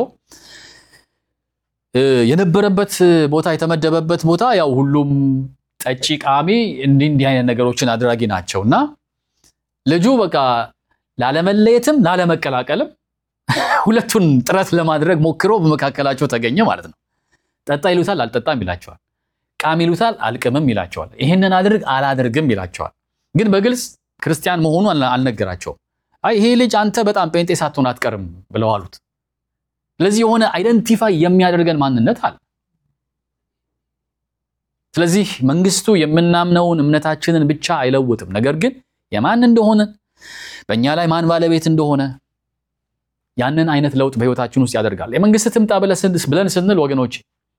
የነበረበት ቦታ የተመደበበት ቦታ ያው ሁሉም ጠጪ፣ ቃሚ እንዲህ እንዲህ አይነት ነገሮችን አድራጊ ናቸው እና ልጁ በቃ ላለመለየትም ላለመቀላቀልም ሁለቱን ጥረት ለማድረግ ሞክሮ በመካከላቸው ተገኘ ማለት ነው። ጠጣ ይሉታል፣ አልጠጣም ይላቸዋል። ቃም ይሉታል፣ አልቅምም ይላቸዋል። ይህንን አድርግ አላደርግም ይላቸዋል። ግን በግልጽ ክርስቲያን መሆኑ አልነገራቸውም። አይ ይሄ ልጅ አንተ በጣም ጴንጤ ሳትሆን አትቀርም ብለው አሉት። ስለዚህ የሆነ አይደንቲፋይ የሚያደርገን ማንነት አለ። ስለዚህ መንግስቱ የምናምነውን እምነታችንን ብቻ አይለውጥም። ነገር ግን የማን እንደሆነ በእኛ ላይ ማን ባለቤት እንደሆነ ያንን አይነት ለውጥ በህይወታችን ውስጥ ያደርጋል። የመንግስት ትምጣ ብለን ስንል ወገኖች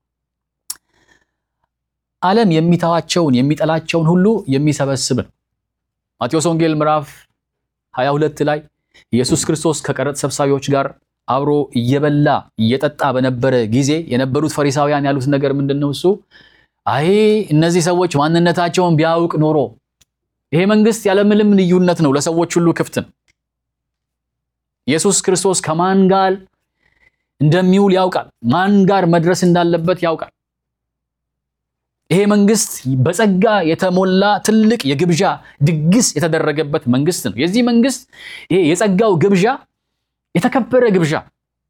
ዓለም የሚተዋቸውን የሚጠላቸውን ሁሉ የሚሰበስብ ነው። ማቴዎስ ወንጌል ምዕራፍ 22 ላይ ኢየሱስ ክርስቶስ ከቀረጥ ሰብሳቢዎች ጋር አብሮ እየበላ እየጠጣ በነበረ ጊዜ የነበሩት ፈሪሳውያን ያሉት ነገር ምንድን ነው? እሱ አይ እነዚህ ሰዎች ማንነታቸውን ቢያውቅ ኖሮ ይሄ መንግስት ያለምንም ልዩነት ነው፣ ለሰዎች ሁሉ ክፍት ነው። ኢየሱስ ክርስቶስ ከማን ጋር እንደሚውል ያውቃል። ማን ጋር መድረስ እንዳለበት ያውቃል። ይሄ መንግስት በጸጋ የተሞላ ትልቅ የግብዣ ድግስ የተደረገበት መንግስት ነው። የዚህ መንግስት ይሄ የጸጋው ግብዣ የተከበረ ግብዣ፣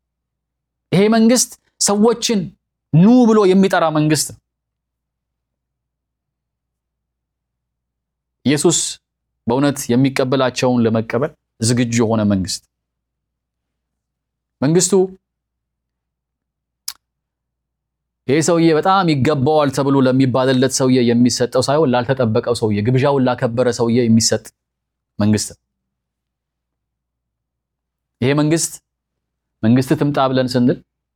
ይሄ መንግስት ሰዎችን ኑ ብሎ የሚጠራ መንግስት ነው። ኢየሱስ በእውነት የሚቀበላቸውን ለመቀበል ዝግጁ የሆነ መንግስት መንግስቱ ይሄ ሰውዬ በጣም ይገባዋል ተብሎ ለሚባልለት ሰውዬ የሚሰጠው ሳይሆን ላልተጠበቀው ሰውዬ ግብዣውን ላከበረ ሰውዬ የሚሰጥ መንግስት ነው። ይሄ መንግስት መንግስት ትምጣ ብለን ስንል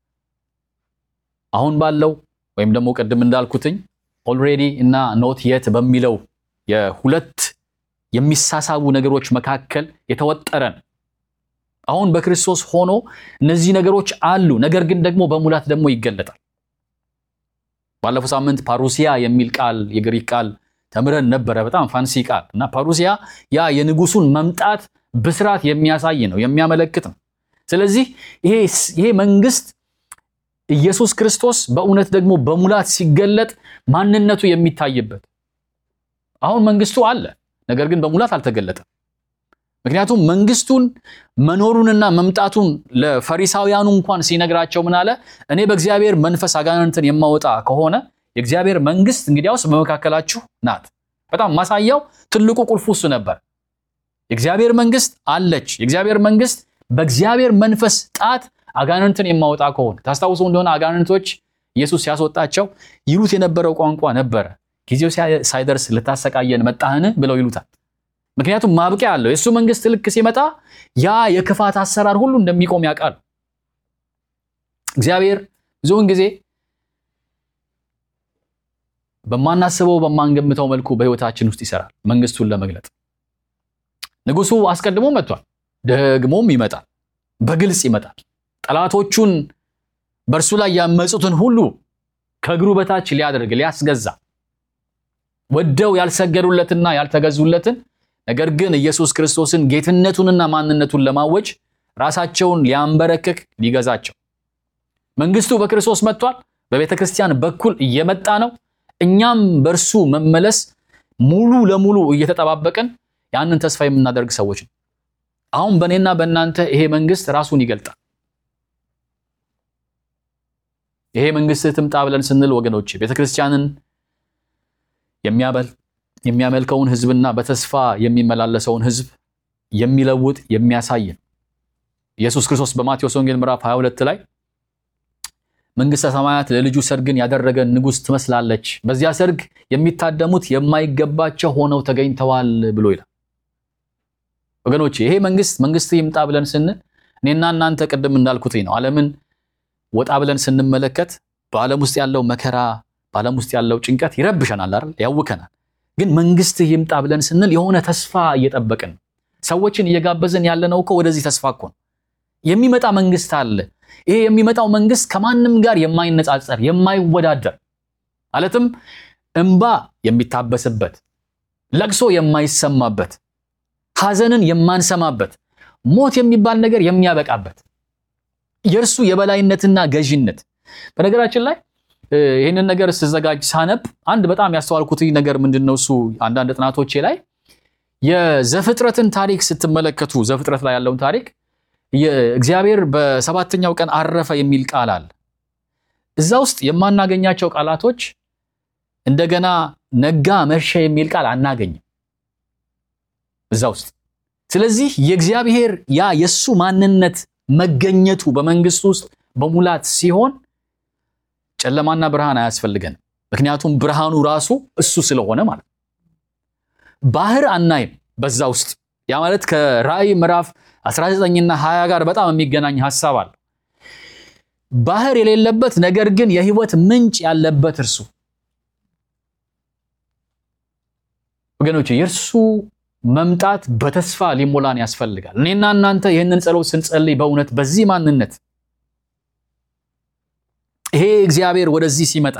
አሁን ባለው ወይም ደግሞ ቅድም እንዳልኩትኝ ኦልሬዲ እና ኖት የት በሚለው የሁለት የሚሳሳቡ ነገሮች መካከል የተወጠረን አሁን በክርስቶስ ሆኖ እነዚህ ነገሮች አሉ፣ ነገር ግን ደግሞ በሙላት ደግሞ ይገለጣል። ባለፈው ሳምንት ፓሩሲያ የሚል ቃል የግሪክ ቃል ተምረን ነበረ። በጣም ፋንሲ ቃል እና ፓሩሲያ ያ የንጉሱን መምጣት ብስራት የሚያሳይ ነው፣ የሚያመለክት ነው። ስለዚህ ይሄ መንግስት ኢየሱስ ክርስቶስ በእውነት ደግሞ በሙላት ሲገለጥ ማንነቱ የሚታይበት አሁን መንግስቱ አለ፣ ነገር ግን በሙላት አልተገለጠም። ምክንያቱም መንግስቱን መኖሩንና መምጣቱን ለፈሪሳውያኑ እንኳን ሲነግራቸው ምን አለ? እኔ በእግዚአብሔር መንፈስ አጋንንትን የማወጣ ከሆነ የእግዚአብሔር መንግስት እንግዲያውስ በመካከላችሁ ናት። በጣም ማሳያው ትልቁ ቁልፉ እሱ ነበር። የእግዚአብሔር መንግስት አለች። የእግዚአብሔር መንግስት በእግዚአብሔር መንፈስ ጣት አጋንንትን የማወጣ ከሆነ ታስታውሱ እንደሆነ አጋንንቶች ኢየሱስ ሲያስወጣቸው ይሉት የነበረው ቋንቋ ነበረ። ጊዜው ሳይደርስ ልታሰቃየን መጣህን ብለው ይሉታል። ምክንያቱም ማብቂያ አለው። የእሱ መንግስት ልክ ሲመጣ ያ የክፋት አሰራር ሁሉ እንደሚቆም ያውቃል። እግዚአብሔር ብዙውን ጊዜ በማናስበው በማንገምተው መልኩ በህይወታችን ውስጥ ይሰራል መንግስቱን ለመግለጥ። ንጉሱ አስቀድሞ መጥቷል፣ ደግሞም ይመጣል፣ በግልጽ ይመጣል። ጠላቶቹን በእርሱ ላይ ያመፁትን ሁሉ ከእግሩ በታች ሊያደርግ ሊያስገዛ ወደው ያልሰገዱለትና ያልተገዙለትን ነገር ግን ኢየሱስ ክርስቶስን ጌትነቱንና ማንነቱን ለማወጅ ራሳቸውን ሊያንበረክክ ሊገዛቸው መንግስቱ በክርስቶስ መጥቷል። በቤተ ክርስቲያን በኩል እየመጣ ነው። እኛም በእርሱ መመለስ ሙሉ ለሙሉ እየተጠባበቅን ያንን ተስፋ የምናደርግ ሰዎች ነው። አሁን በእኔና በእናንተ ይሄ መንግስት ራሱን ይገልጣል። ይሄ መንግስት ትምጣ ብለን ስንል ወገኖች ቤተ ክርስቲያንን የሚያመልከውን ህዝብና በተስፋ የሚመላለሰውን ህዝብ የሚለውጥ የሚያሳይ ነው። ኢየሱስ ክርስቶስ በማቴዎስ ወንጌል ምዕራፍ 22 ላይ መንግስተ ሰማያት ለልጁ ሰርግን ያደረገ ንጉሥ ትመስላለች፣ በዚያ ሰርግ የሚታደሙት የማይገባቸው ሆነው ተገኝተዋል ብሎ ይላል። ወገኖች ይሄ መንግስት መንግስት ይምጣ ብለን ስንል እኔና እናንተ ቅድም እንዳልኩት ነው ዓለምን ወጣ ብለን ስንመለከት በዓለም ውስጥ ያለው መከራ በዓለም ውስጥ ያለው ጭንቀት ይረብሸናል አይደል? ያውከናል። ግን መንግስት ይምጣ ብለን ስንል የሆነ ተስፋ እየጠበቅን ሰዎችን እየጋበዝን ያለነው እኮ ወደዚህ ተስፋ እኮ ነው። የሚመጣ መንግስት አለ። ይሄ የሚመጣው መንግስት ከማንም ጋር የማይነጻጸር የማይወዳደር ማለትም እንባ የሚታበስበት፣ ለቅሶ የማይሰማበት፣ ሐዘንን የማንሰማበት፣ ሞት የሚባል ነገር የሚያበቃበት የእርሱ የበላይነትና ገዢነት በነገራችን ላይ ይህንን ነገር ስዘጋጅ ሳነብ አንድ በጣም ያስተዋልኩት ነገር ምንድን ነው? እሱ አንዳንድ ጥናቶቼ ላይ የዘፍጥረትን ታሪክ ስትመለከቱ ዘፍጥረት ላይ ያለውን ታሪክ እግዚአብሔር በሰባተኛው ቀን አረፈ የሚል ቃል አለ። እዛ ውስጥ የማናገኛቸው ቃላቶች እንደገና ነጋ፣ መሸ የሚል ቃል አናገኝም እዛ ውስጥ። ስለዚህ የእግዚአብሔር ያ የእሱ ማንነት መገኘቱ በመንግስቱ ውስጥ በሙላት ሲሆን ጨለማና ብርሃን አያስፈልገንም። ምክንያቱም ብርሃኑ ራሱ እሱ ስለሆነ ማለት ነው። ባህር አናይም በዛ ውስጥ። ያ ማለት ከራእይ ምዕራፍ 19ና 20 ጋር በጣም የሚገናኝ ሐሳብ አለ። ባህር የሌለበት ነገር ግን የህይወት ምንጭ ያለበት እርሱ ወገኖች የእርሱ መምጣት በተስፋ ሊሞላን ያስፈልጋል። እኔና እናንተ ይህንን ጸሎት ስንጸልይ በእውነት በዚህ ማንነት ይሄ እግዚአብሔር ወደዚህ ሲመጣ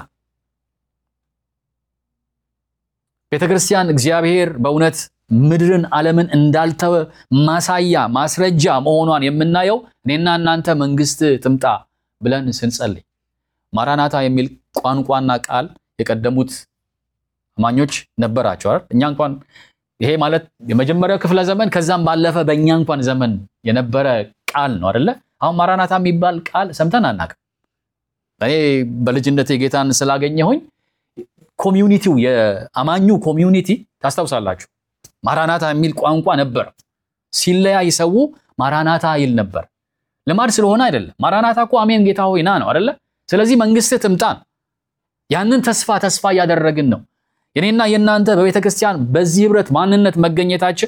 ቤተ ክርስቲያን እግዚአብሔር በእውነት ምድርን ዓለምን እንዳልተወ ማሳያ ማስረጃ መሆኗን የምናየው እኔና እናንተ መንግስት ትምጣ ብለን ስንጸልይ ማራናታ የሚል ቋንቋና ቃል የቀደሙት አማኞች ነበራቸው አይደል? እኛ እንኳን ይሄ ማለት የመጀመሪያው ክፍለ ዘመን ከዛም ባለፈ በእኛ እንኳን ዘመን የነበረ ቃል ነው አይደለ? አሁን ማራናታ የሚባል ቃል ሰምተን አናውቅም። እኔ በልጅነቴ ጌታን ስላገኘሁኝ ኮሚዩኒቲው የአማኙ ኮሚዩኒቲ ታስታውሳላችሁ፣ ማራናታ የሚል ቋንቋ ነበር። ሲለያይ ሰው ማራናታ ይል ነበር። ልማድ ስለሆነ አይደለም። ማራናታ እኮ አሜን ጌታ ሆይ ና ነው አይደለ? ስለዚህ መንግስትህ ትምጣ ነው። ያንን ተስፋ ተስፋ እያደረግን ነው። የኔና የእናንተ በቤተ ክርስቲያን በዚህ ህብረት ማንነት መገኘታችን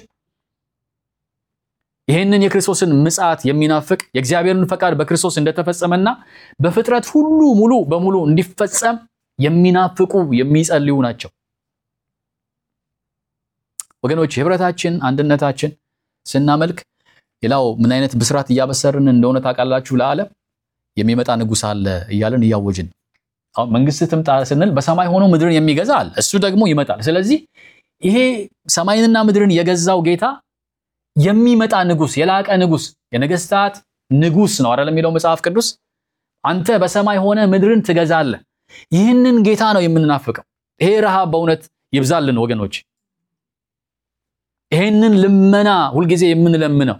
ይህንን የክርስቶስን ምጽአት የሚናፍቅ የእግዚአብሔርን ፈቃድ በክርስቶስ እንደተፈጸመና በፍጥረት ሁሉ ሙሉ በሙሉ እንዲፈጸም የሚናፍቁ የሚጸልዩ ናቸው። ወገኖች ህብረታችን፣ አንድነታችን ስናመልክ ሌላው ምን አይነት ብስራት እያበሰርን እንደሆነ ታውቃላችሁ? ለዓለም የሚመጣ ንጉሥ አለ እያልን እያወጅን አሁን መንግስት ትምጣ ስንል በሰማይ ሆኖ ምድርን የሚገዛ አለ። እሱ ደግሞ ይመጣል። ስለዚህ ይሄ ሰማይንና ምድርን የገዛው ጌታ የሚመጣ ንጉሥ፣ የላቀ ንጉሥ፣ የነገስታት ንጉሥ ነው አይደል የሚለው መጽሐፍ ቅዱስ። አንተ በሰማይ ሆነ ምድርን ትገዛለህ። ይህንን ጌታ ነው የምንናፍቀው። ይሄ ረሃብ በእውነት ይብዛልን ወገኖች። ይሄንን ልመና ሁልጊዜ የምንለምነው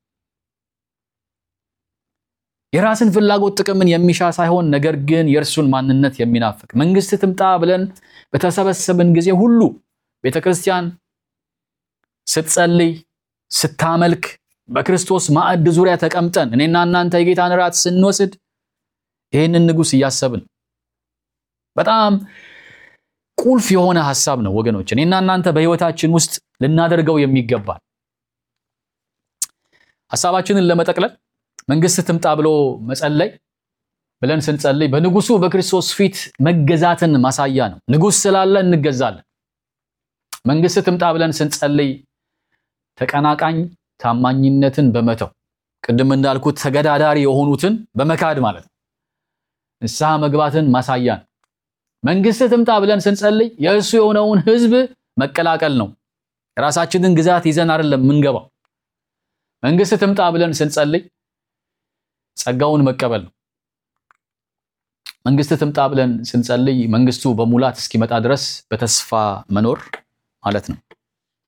የራስን ፍላጎት ጥቅምን የሚሻ ሳይሆን ነገር ግን የእርሱን ማንነት የሚናፍቅ መንግስት ትምጣ ብለን በተሰበሰብን ጊዜ ሁሉ ቤተ ክርስቲያን ስትጸልይ፣ ስታመልክ፣ በክርስቶስ ማዕድ ዙሪያ ተቀምጠን እኔና እናንተ የጌታን ራት ስንወስድ ይህንን ንጉሥ እያሰብን በጣም ቁልፍ የሆነ ሐሳብ ነው ወገኖች። እኔና እናንተ በህይወታችን ውስጥ ልናደርገው የሚገባል ሐሳባችንን ለመጠቅለል መንግስት ትምጣ ብሎ መጸለይ ብለን ስንጸልይ በንጉሱ በክርስቶስ ፊት መገዛትን ማሳያ ነው። ንጉሥ ስላለ እንገዛለን። መንግስት ትምጣ ብለን ስንጸልይ ተቀናቃኝ ታማኝነትን በመተው ቅድም እንዳልኩት ተገዳዳሪ የሆኑትን በመካድ ማለት ነው። ንስሐ መግባትን ማሳያ ነው። መንግስት ትምጣ ብለን ስንጸልይ የእሱ የሆነውን ህዝብ መቀላቀል ነው። የራሳችንን ግዛት ይዘን አይደለም የምንገባው። መንግስት ትምጣ ብለን ስንጸልይ ጸጋውን መቀበል ነው። መንግስት ትምጣ ብለን ስንጸልይ መንግስቱ በሙላት እስኪመጣ ድረስ በተስፋ መኖር ማለት ነው።